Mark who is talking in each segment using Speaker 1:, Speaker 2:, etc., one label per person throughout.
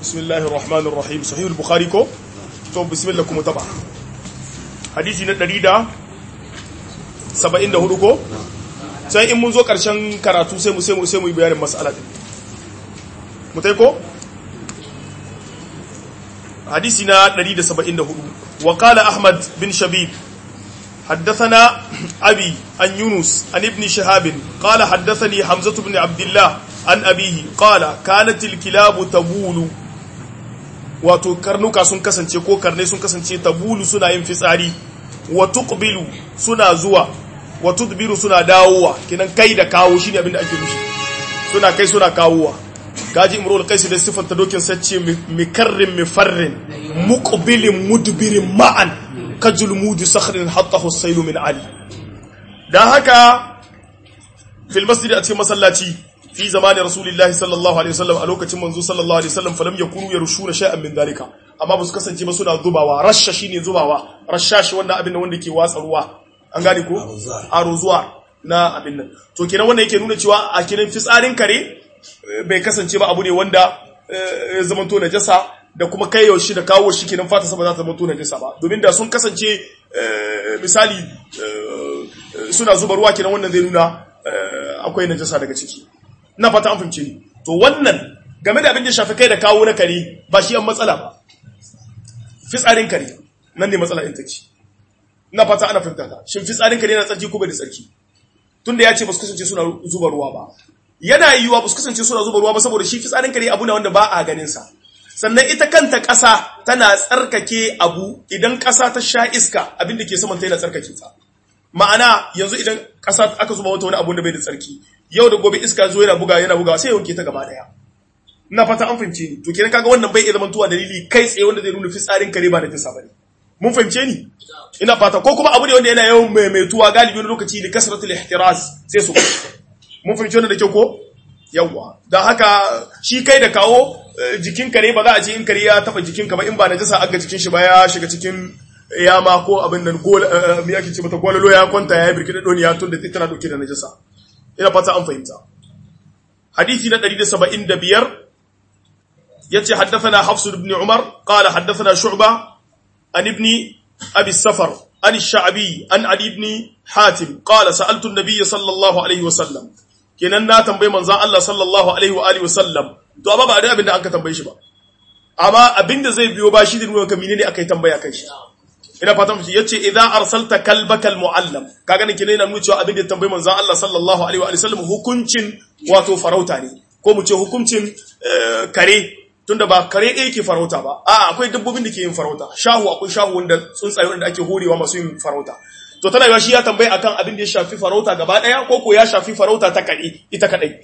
Speaker 1: bismillahir rahmanir rahim sahih al-bukhari ko to bismillah kuma taba hadisi na 174 ko sai in mun zo karshen karatu sai mu sai mu sai mu yi bayanin mas'ala din mu tai ko hadisi na 174 wa qala ahmad bin shabib حدثنا أبي عن يونس عن ابن شهاب قال حدثني حمزة بن عبد الله عن أبيه قال كانت الكلاب تبول wato karnuka sun kasance ko karnai sun kasance tabulu suna yin fitsari wa tuqbilu suna zuwa wa tudbiru suna dawowa kinan kai da kawo shine abin da ake nufi suna kai suna kawowa gaji imrul qais da sifar ta dokin sace mikarrin mifarrin muqbilin mudbirin ma'an kajul mudi sakhrin hattahu as-sayl min ali dan haka fil masjid a cikin masallaci fi zamani rasulillahi sallallahu alaihi wasallam a lokacin manzo sallallahu alaihi wasallam falam yakunu yarushuna shay'an min dalika amma ba su kasance ba suna zubawa rasha shine zubawa rashashi wannan abin wanda ke watsa ruwa an gane ko aruzuwa na abin nan to kenan wannan yake nuna cewa a kiran fitsarin kare bai kasance ba abu ne wanda ya zama to najasa da kuma kai yaushe da kawo shi kenan fata sa ba za ta zama to najasa ba domin da sun kasance misali suna zuba ruwa kenan wannan zai nuna akwai najasa daga ciki na fata an fahimce ni to wannan game da abin da shafi kai da kawo na kare ba shi an matsala ba fitsarin kare nan ne matsala in take na fata ana fahimta ta shin fitsarin kare yana tsarki ko bai da tsarki tunda ya ce ba su kasance suna zuba ruwa ba yana yiwuwa ba su kasance suna zuba ruwa ba saboda shi fitsarin kare abu na wanda ba a ganin sa sannan ita kanta ƙasa tana tsarkake abu idan ƙasa ta sha iska abin da ke saman ta yana tsarkake ta ma'ana yanzu idan ƙasa aka zuba wata wani abu da bai da tsarki yau da gobe iska zo yana buga yana buga sai ya wanke ta gaba daya ina fata an fahimce ni to kenan kaga wannan bai iya zamantowa dalili kai tsaye wanda zai nuna fitsarin kare ba da tisa bane mun fahimce ni ina fata ko kuma abu ne wanda yana yawan maimaituwa galibi wani lokaci da kasratul ihtiraz sai su mun fahimce wannan da kyau ko yawa dan haka shi kai da kawo jikin kare ba za a ce in kare ya taba jikin ka ba in ba najasa aga jikin shi ba ya shiga cikin yama ko abin nan gol me yake ce mata gololo ya kwanta ya birki da doniya tun da tana dauke da najasa ina fata an fahimta hadisi na 175 yace haddathana hafs ibn umar qala haddathana shu'ba an ibn abi safar an ash-sha'bi an ali ibn hatim qala sa'altu an-nabiy sallallahu alaihi wasallam kenan na tambaye manzon Allah sallallahu alaihi wa alihi wasallam to amma ba da abin da an ka tambaye shi ba amma abinda zai biyo ba shi da nuna ka menene akai tambaya kai shi ina fatan mu yace idza arsalta kalbaka almuallam kaga ne kina nuna cewa abin da tambayi manzon Allah sallallahu alaihi wa sallam hukuncin wato farauta ne ko mu ce hukuncin kare tunda ba kare ɗaya ke farauta ba a akwai dabbobin da ke yin farauta shahu akwai shahu wanda tsuntsaye wanda ake horewa masu yin farauta to tana yawa shi ya tambayi akan abin da ya shafi farauta gaba ɗaya ko ko ya shafi farauta ta kare ita kadai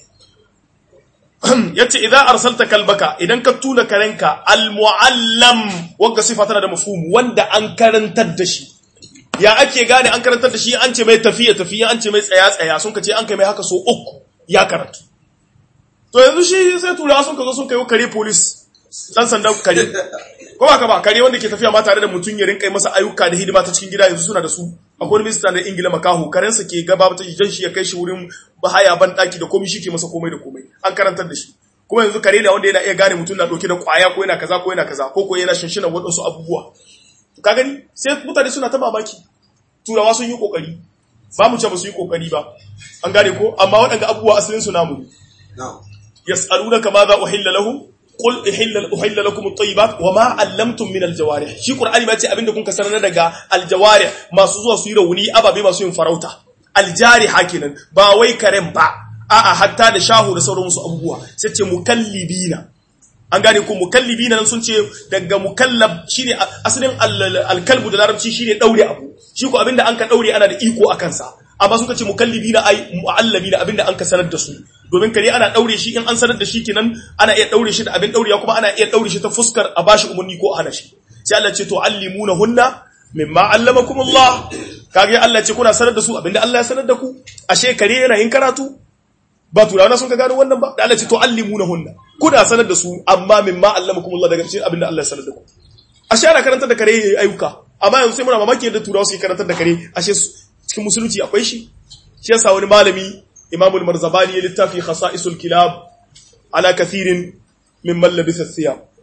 Speaker 1: yace idan arsalta kalbaka idan ka tuna karenka almuallam wanda sifa tana da mafhum wanda an karantar da shi ya ake gane an karantar da shi an ce mai tafiya tafiya an ce mai tsaya tsaya sun ka ce an kai mai haka so uku ya karatu to yanzu shi sai turawa sun ka zo sun kai kare police dan sandan kare ko ba ka ba kare wanda ke tafiya ma tare da mutum ya rinka masa ayyuka da hidima ta cikin gida yanzu suna da su akwai minista na ingila makaho karensa ke gaba ta jan shi ya kai shi wurin bahaya ban daki da komai shi ke masa komai da komai an karantar da shi kuma yanzu kare da wanda yana iya gane mutum na dauke da kwaya ko yana kaza ko yana kaza ko ko yana shinshina waɗansu abubuwa ka gani sai mutane suna ta mamaki turawa sun yi kokari ba mu ce ba su yi kokari ba an gane ko amma waɗanda abubuwa asalin su namu ne yas'alunaka ma za uhilla lahum qul uhilla uhilla lakum at-tayyibat wa ma 'allamtum min al-jawarih shi qur'ani ma ce abinda kun kasar na daga al-jawarih masu zuwa su yi rauni ababe masu yin farauta al-jariha kenan ba wai karen ba a'a hatta da shahu da sauran wasu abubuwa sai ce mukallibina an gane ko mukallibina nan sun ce daga mukallab shine asalin al-kalbu da larabci shine daure abu shi ko abinda an ka daure ana da iko akan sa amma suka ce mukallibina ai muallamina abinda an ka sanar da su domin kare ana daure shi in an sanar da shi kenan ana iya daure shi da abin daurewa kuma ana iya daure shi ta fuskar a bashi umarni ko a hana shi sai Allah ce to allimuna hunna mimma allamakumullah kage Allah ce kuna sanar da su abinda Allah ya sanar da ku ashe kare yana yin karatu ba turawa sun ka gano wannan ba da Allah ce to allimuna hunna kuna sanar da su amma mimma allamakumullah daga cikin abinda Allah ya sanar da ku ashe ana karantar da kare yayi ayyuka amma yanzu sai muna mamaki yadda turawa su karantar da kare ashe cikin musulunci akwai shi shi yasa wani malami Imam al-Marzabani ya littafi khasa'isul kilab ala kathirin mimman labisa thiyab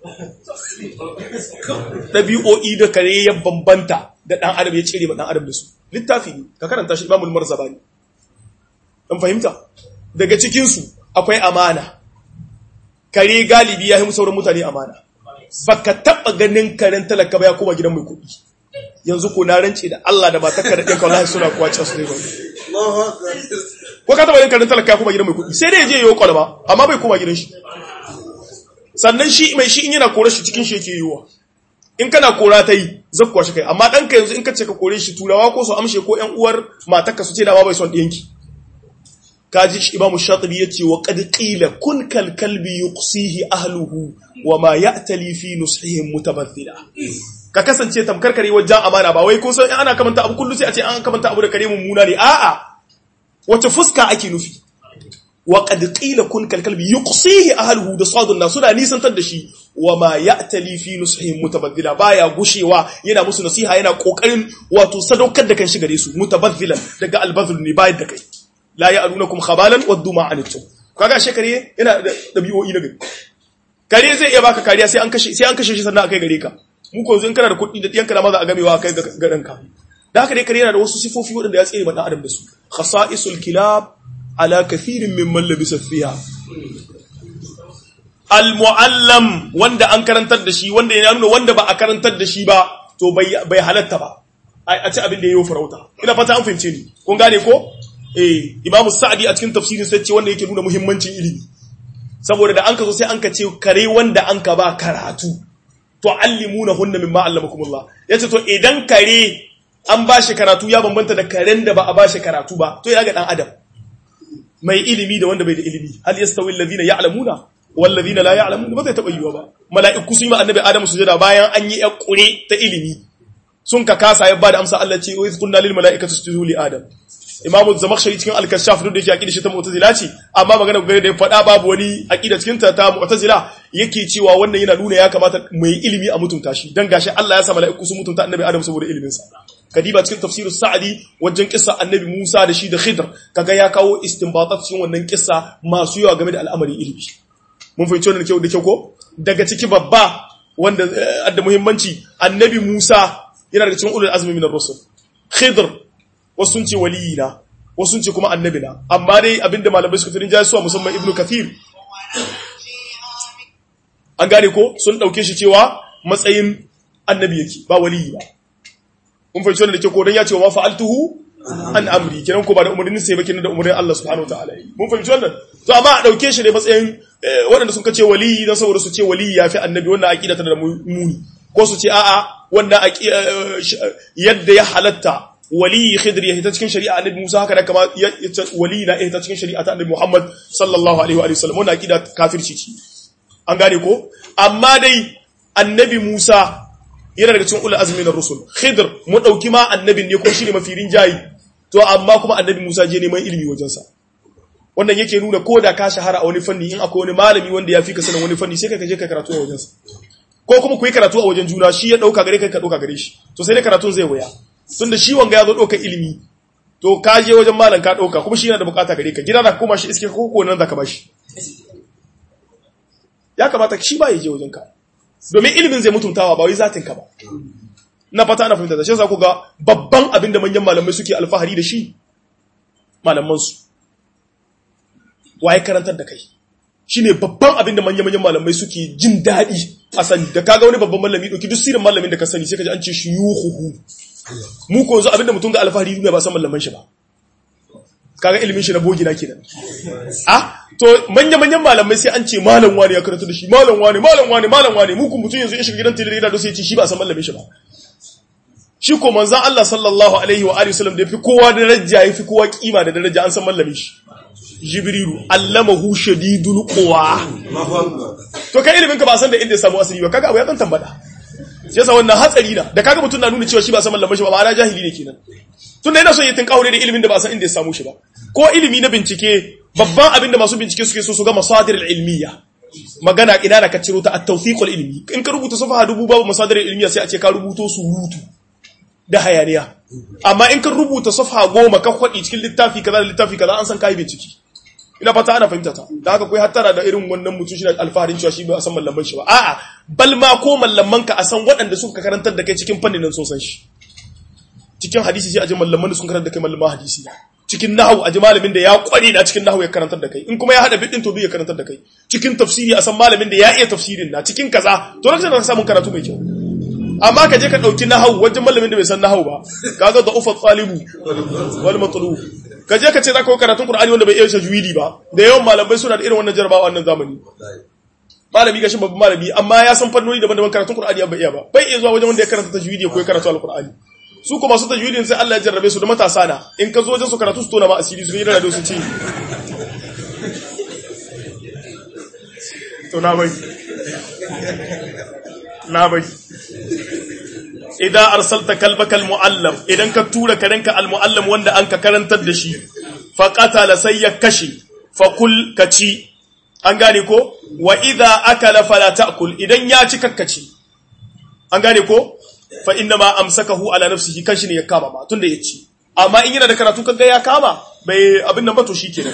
Speaker 1: ɗabi'o'i da kare ya bambanta da ɗan adam ya cire ma ɗan adam da su littafi ne ka karanta shi imamul marzabani ɗan fahimta daga cikinsu akwai amana kare galibi ya yi sauran mutane amana baka taɓa ganin karen talaka ba ya koma gidan mai kuɗi yanzu ko na rance da Allah da ba ta kare ɗin kawai suna kuwa can su ne ba ko ka taɓa yin karen talaka ya koma gidan mai kuɗi sai dai ya je ya yi kwalba amma bai koma gidan shi sannan shi mai shi in yana kore shi cikin shi yake yiwa in kana kora ta yi zakkuwa shi kai amma ɗanka yanzu in ka ce ka kore shi turawa ko su amshe ko ƴan uwar matarka su ce da ba bai son ɗiyanki kaji shi imamu shatibi yace wa qad qila kun kal kalbi yuqsihi ahluhu wa ma ya'tali fi nusihim mutabathila ka kasance tamkar kare wajen amana ba wai kun san ana kamanta abu kullu sai a ce an kamanta abu da kare mummuna ne a'a wace fuska ake nufi wa qad qila kun kal kalbi yuqsihi ahluhu da sadun na suna nisantar da shi wa ma ya'tali fi nusihim mutabathila baya gushewa yana musu nasiha yana kokarin wato sadaukar da kan shi gare su mutabathilan daga albazul ne bayar da kai la ya'lunakum khabalan waddu ma anittum kaga she kare yana da dabi'o'i na gari kare zai iya baka kariya sai an kashe sai an kashe shi sannan akai gare ka mu ko yanzu in kana da kuɗi da diyanka da maza a gamewa kai ga ranka da haka dai kare yana da wasu sifofi waɗanda ya tsere ma dan adam da su khasa'isul kilab ala kathirin mimman labisa fiha al muallam wanda an karantar da shi wanda ya nuna wanda ba a karantar da shi ba to bai halatta ba a ci abin da yayi farauta ina fata an fahimce ni kun gane ko eh imamu sa'adi a cikin tafsirin sai ce wanda yake nuna muhimmancin ilimi saboda da an ka zo sai an ka ce kare wanda an ka ba karatu to allimuna hunna mimma allamakumullah yace to idan kare an ba shi karatu ya bambanta da karen da ba a ba shi karatu ba to ya ga dan adam mai ilimi da wanda bai da ilimi hal yastawi alladhina ya'lamuna wal ladina la ya'lamun ba zai taba yiwa ba mala'iku sun yi ma annabi adam sujada bayan an yi yakure ta ilimi sun ka kasa ya ba da amsa Allah ce wa iz qulna lil mala'ikati isjudu li adam imamu zamakhshari cikin al-kashaf duk da yake aqida shi ta mu'tazila ce amma magana gare da ya faɗa babu wani aqida cikin ta ta mu'tazila yake cewa wannan yana nuna ya kamata mai ilimi a mutunta shi dan gashi Allah ya sa mala'iku su mutunta annabi Adam saboda ilimin sa kadiba cikin tafsirus sa'adi wajen kissa annabi Musa da shi da Khidr kaga ya kawo istinbatat cikin wannan kissa masu yawa game da al'amarin ilimi mun fahimci wannan kyau da kyau ko daga ciki babba wanda da muhimmanci annabi Musa yana daga cikin ulul azmi min ar-rusul Khidr wasu sun ce waliyina wasu sun ce kuma annabina amma dai abinda malamai suka firin jasuwa musamman ibnu kathir an gane ko sun dauke shi cewa matsayin annabi yake ba waliyi ba kun fahimci wannan da ke ko dan ya ce wa fa'altuhu an amri kenan ko ba da umarnin sai ba kenan da umarnin Allah subhanahu wa ta'ala mun fahimci wannan to amma a dauke shi ne matsayin waɗanda sun kace waliyi dan saboda su ce waliyi yafi annabi wannan aqida tana da muni ko su ce a'a wannan yadda ya halatta wali khidr ya hita cikin shari'a annabi Musa haka da kama wali na hita cikin shari'a ta annabi Muhammad sallallahu alaihi wa sallam wannan akida kafirci ce an gane ko amma dai annabi Musa yana daga cikin ulul azmi na rusul khidr mu dauki ma annabin ne ko shine mafirin jayi to amma kuma annabi Musa je neman ilimi wajen sa wannan yake nuna ko da ka shahara a wani fanni in akwai wani malami wanda ya fi ka sanin wani fanni sai ka je ka karatu a wajen sa ko kuma ku yi karatu a wajen juna shi ya dauka gare kai ka dauka gare shi to sai dai karatun zai waya tun da shi wanga ya zo ɗauka ilimi to ka je wajen malam ka ɗauka kuma shi yana da bukata gare ka gida da kuma shi iske ko ko nan da ka bashi ya kamata shi ba ya je wajen ka domin ilimin zai mutuntawa ba wai zatin ka ba na fata ana fahimta da shi za ku ga babban abin da manyan malamai suke alfahari da shi malaman su waye karantar da kai shine babban abin da manyan-manyan malamai suke jin daɗi a sani da kaga wani babban malami ɗauki duk sirin malamin da ka sani sai ka ji an ce shi yuhuhu mu ko yanzu abinda mutum ga alfahari duniya ba san mallaman shi ba kaga ilimin shi na bogina kenan ah to manya-manyan malamai sai an ce malam wani ya karanta da shi malam wani malam wani malam wani mu kun mutum yanzu ya shiga gidan tilire da sai ya ce shi ba san mallamin shi ba shi ko manzon Allah sallallahu alaihi wa alihi wasallam da yafi kowa daraja yafi kowa kima da daraja an san mallamin shi jibrilu allamahu shadidul quwa to kai ilimin ka ba san da inda ya samu asiri ba kaga abu ya dan tambada sai yasa wannan hatsari na da kaga mutun na nuna cewa shi ba san mallamin shi ba ma'ana jahili ne kenan tunda yana so ya tinka aure da ilimin da ba san inda ya samu shi ba ko ilimi na bincike babban abin da masu bincike suke so su ga masadir ilmiya magana ina da ka ciro ta at-tawthiq ilmi in ka rubuta safaha dubu babu masadir ilmiya sai a ce ka rubuto surutu da hayaniya amma in ka rubuta safaha goma ka kwadi cikin littafi kaza da littafi kaza an san kai bincike ina fata ana fahimta ta da haka kai hattara da irin wannan mutum shi da alfaharin cewa shi ba a san mallaman shi ba a'a bal ma ko mallaman ka a san waɗanda suka karantar da kai cikin fannin nan sun san shi cikin hadisi sai a ji mallaman da sun karantar da kai mallaman hadisi cikin nahawu a ji malamin da ya kware na cikin nahawu ya karantar da kai in kuma ya hada bidin to ya karantar da kai cikin tafsiri a san malamin da ya iya tafsirin na cikin kaza to lokacin da ka samu karatu mai kyau amma ka je ka dauki nahawu wajen malamin da bai san nahawu ba kaga da ufa talibu wal matlub ka je ka ce zaka yi karatun qur'ani wanda bai iya tajwidi ba da yawan malamai suna da irin wannan jarabawa wannan zamani malami gashin babban malami amma ya san fannoni daban-daban karatun qur'ani bai iya ba bai iya zuwa wajen wanda ya karanta tajwidi ko ya karatu alqur'ani su kuma su tajwidin sai Allah ya jarrabe su da matasa na in ka zo wajen su karatu su tona ma asiri su yi da su ci to na bai na bai idan arsalta kalbaka almuallam idan ka tura karenka almuallam wanda an ka karantar da shi fa qatala sai ya kashe fa kul kaci an gane ko wa idza akala fala ta'kul idan ya ci kakkaci an gane ko fa inna ma amsakahu ala nafsihi kanshi ne ya kama ba tunda ya ci amma in yana da karatu kaga ya kama bai abin nan ba to shikenan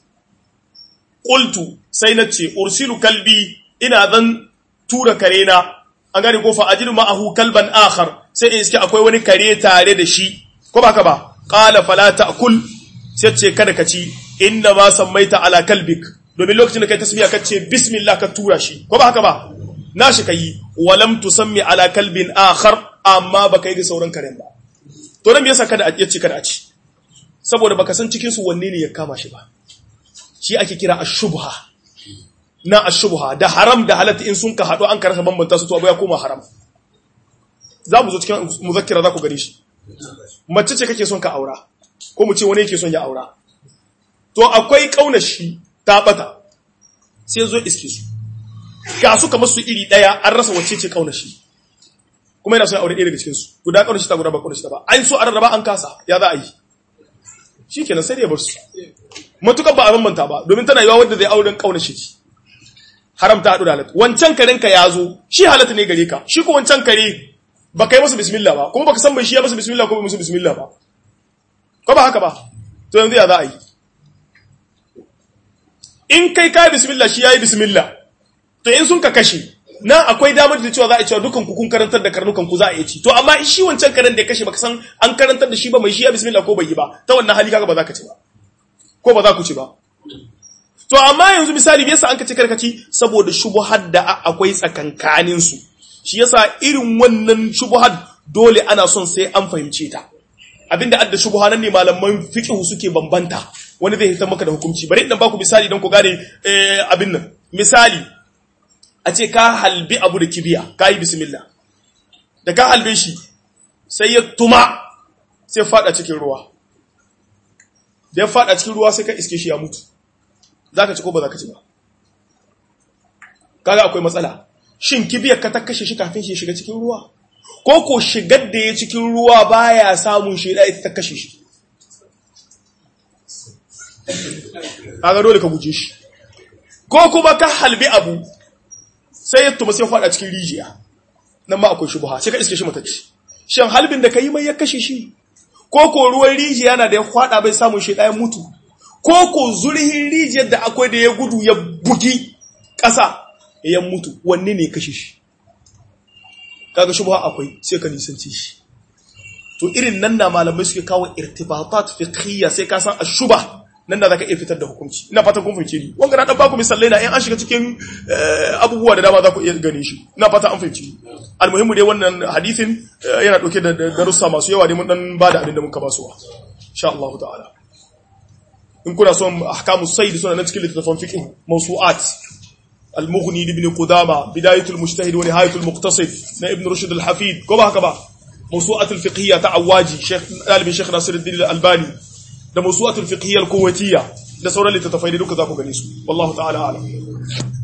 Speaker 1: qultu sai na ce ursilu kalbi ina zan tura karena an gane ko fa ajidu ma'ahu kalban akhar sai in iske akwai wani kare tare da shi ko baka ba qala fala ta'kul sai ce kada ka ci inna ma sammaita ala kalbik domin lokacin da kai tasbiya ka ce bismillah ka tura shi ko ba haka ba na shi kai walam tusammi ala kalbin akhar amma baka yi da sauran karen ba to nan me yasa kada ya ce kada a ci saboda baka san cikin su wanne ne ya kama shi ba shi ake kira ashubha na ashubha da haram da halatta in sun ka hadu an karasa bambanta su to abu ya koma haram za mu zo cikin muzakkira za ku gare shi mace ce kake son ka aura ko mu ce wani yake son ya aura to akwai kaunashi ta bata sai zo iske su ga su kamar su iri daya an rasa wacce ce kaunashi kuma yana son ya aure ɗaya daga cikin su guda kaunashi ta guda ba kaunashi ta ba an so a rarraba an kasa ya za a yi shikenan sai da ya bar su matukar ba a bambanta ba domin tana yiwa wanda zai auren kaunashi ce haramta haɗu da halatta wancan karenka ya zo shi halatta ne gare ka shi ko wancan kare ba kai masa bismillah ba kuma baka san bai shi ya masa bismillah ko bai masa bismillah ba ko ba haka ba to yanzu ya za a yi in kai kai bismillah shi yayi bismillah to in sun ka kashe na akwai damar da cewa za a cewa dukan ku kun karantar da karnukan ku za a yi ci to amma shi wancan karen da ya kashe baka san an karantar da shi ba mai shi ya bismillah ko bai yi ba ta wannan hali kaga ba za ka ci ba ko ba za ku ci ba to amma yanzu misali me yasa an kace karkaci saboda shubuhar da akwai tsakankanin su shi yasa irin wannan shubuhar dole ana son sai an fahimce ta abinda adda shubuha nan ne malaman fiqh suke bambanta wani zai hitar maka da hukunci bari idan baku misali don ku gane abin nan misali a ce ka halbi abu da kibiya ka yi bismillah da ka halbe shi sai ya tuma sai fada cikin ruwa da ya fada cikin ruwa sai ka iske shi ya mutu za ka ci ko ba za ka ci ba kaga akwai matsala shin kibiyar ka ta kashe shi kafin shi shiga cikin ruwa ko ko shigar da ya cikin ruwa baya samun shi da ita ta kashe shi kaga dole ka guje shi ko kuma ka halbi abu sai ya tuma sai fada cikin rijiya nan ma akwai shubha sai ka iske shi matacci shin halbin da ka yi mai ya kashe shi ko ko ruwan rijiya na da ya fada bai samun shi ɗayan mutu ko ko zurhin rijiyar da akwai da ya gudu ya bugi ƙasa ya mutu wanne ne kashe shi kaga shubha akwai sai ka nisanci shi to irin nan na malamai suke kawo irtibatat fiqhiyya sai ka san ashuba nan da zaka iya fitar da hukunci ina fatan kun fahimce ni wanga na dan baku misalai na in an shiga cikin abubuwa da dama za ku iya gane shi ina fata an fahimci almuhimmu dai wannan hadisin yana dauke da darussa masu yawa ne mun dan bada abin da muka basuwa insha Allah ta'ala in kuna son ahkamu sayd suna nan cikin littafin fiqh mawsu'at al-mughni ibn qudama bidayatul mujtahid wa nihayatul muqtasid na ibn rushd al-hafid ko ba haka ba mawsu'at al-fiqhiyya ta'awaji shaykh dalibin shaykh nasiruddin al-albani da mawsu'at al-fiqhiyya al-kuwaitiyya da sauran littattafai da duka za ku gane su wallahu ta'ala a'lam